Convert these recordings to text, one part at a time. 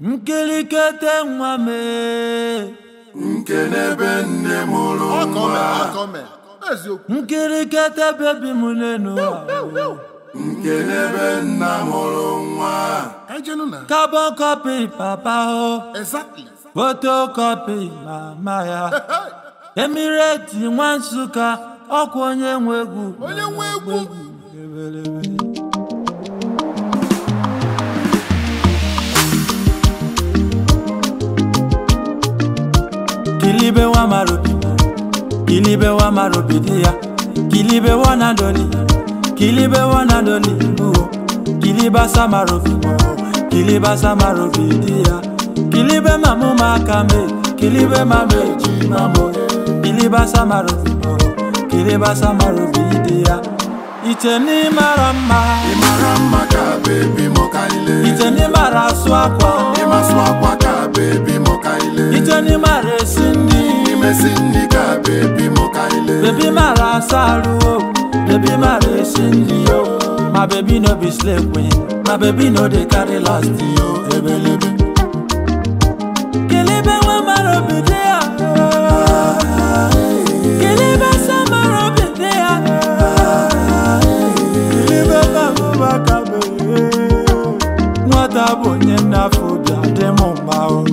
nkirikete nwa mee nke n'ebe nne mụrụ ọkọme nwa ọkọme eziokwu nkirikete bebi m n'enu nke n'ebe nna mụrụ nwa ejenu na carbon copy papa o exactly photocopy mama ya emireti nwa nsụka ọkwa onye nwe egwu onye nwe egwu Ebelebe. kilibe wa marobi kilibe wa marobi dia kilibe wa nadoli kilibe wa nadoli buo kiliba samarobi mo kiliba samarobi dia kilibe mamu makame kilibe mame jimamo kiliba samarobi mo kiliba samarobi dia iteni mara mma ị mara mma ka bebi mụ ka ile iteni mara asụ akwa ịmasụ akwa ka bebi mụ ka ile iteni mara esi nri imesi nri ka bebi mụ ka ile Baby mara asaru o, baby mara esi nri o. My baby no be slave queen, my baby no dey carry last yo, ebelebe. Kilibe wa mara obi dị ya. Kilibe sa mara obi dị ya. Kilibe ka bụba ka bee. Nwata bụ onye nnafọ obi adị m mma o.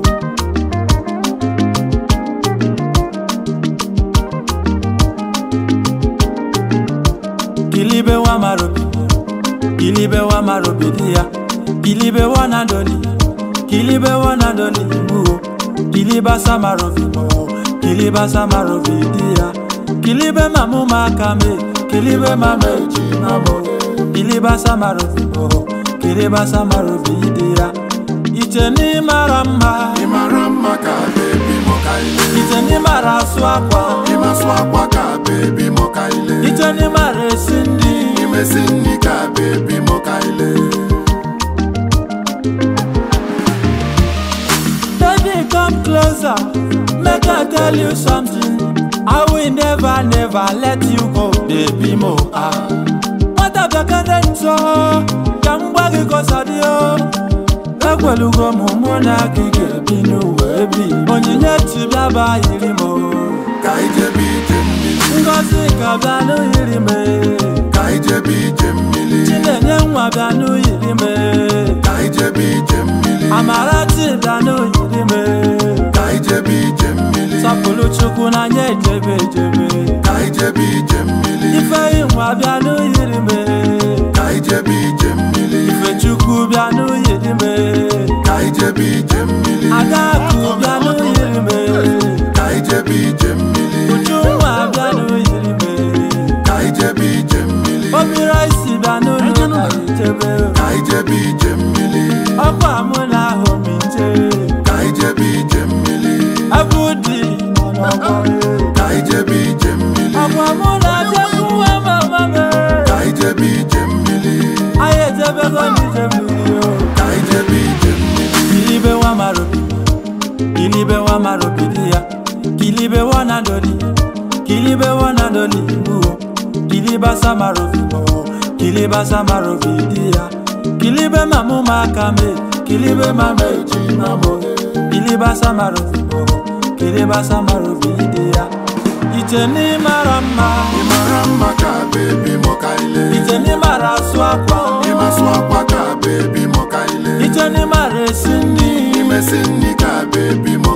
kilibe wa marobi kilibe wa marobi dia kilibe wa nadoli kilibe wa nadoli buo kiliba samarobi mo kiliba samarobi dia kilibe mamu makame kilibe mame jinamo kiliba samarobi mo kiliba samarobi dia iteni mara mma ị mara mma ka bebi mụ ka ile iteni mara asụ akwa ịmasụ akwa ka bebi mụ ka ile iteni mara esi nri imesi nri ka bebi mụ ka ile Baby, come closer. Make I tell you something. I will never, never let you go, baby mo. Ah. What have you got so? Kangwa giko sadio. Ekwelugo mụ mụ na gị ga-ebi n'ụwa ebi. Onyinye chi bịa ba yiri m. o. ka ijebe ije mmiri Ngozi ka bịa n'yiri m. ka ijebe ije mmiri Chinenye nwa bịa n'yiri m. ka ijebe ije mmiri Amarachi bịa n'yiri m. ka ijebe ije mmiri Sapụlụ Chukwu n'anya ejebe ejebe. ka ijebe ije mmiri Ifeyi nwa bịa n'uyiri me ka ijebe ije mmiri Ifechukwu bịa n'uyiri me ka ijebe ije mmiri Adakụ bịa n'uyiri me ka ijebe ije mmiri Ujunwa bịa n'uyiri me ka ijebe ije mmiri Obiraisi bịa n'ụlọ ka ijebe ka ijebe ije mmiri Ọkwa mụ na ahụ m nje ka ijebe ije mmiri Abụ dị n'ọgbọ ka ijebe ije mmiri Ọkwa mụ na ajekwu nwa mama me ka ijebe ije mmiri Anyị ejebego n'ije mmiri o ka ijebe ije mmiri kilibe wa marobi kilibe wa marobi dia kilibe wa nadoli kilibe wa nadoli buo kiliba samarobi mo kiliba samarobi dia kilibe mamu makame kilibe mame jinamo kiliba samarobi mo kiliba samarobi dia iteni mara mma ị mara mma ka bebi mụ ka ile iteni mara asụ akwa ịmasụ akwa ka bebi mụ ka ile iteni mara esi nri imesi nri ka bebi mụ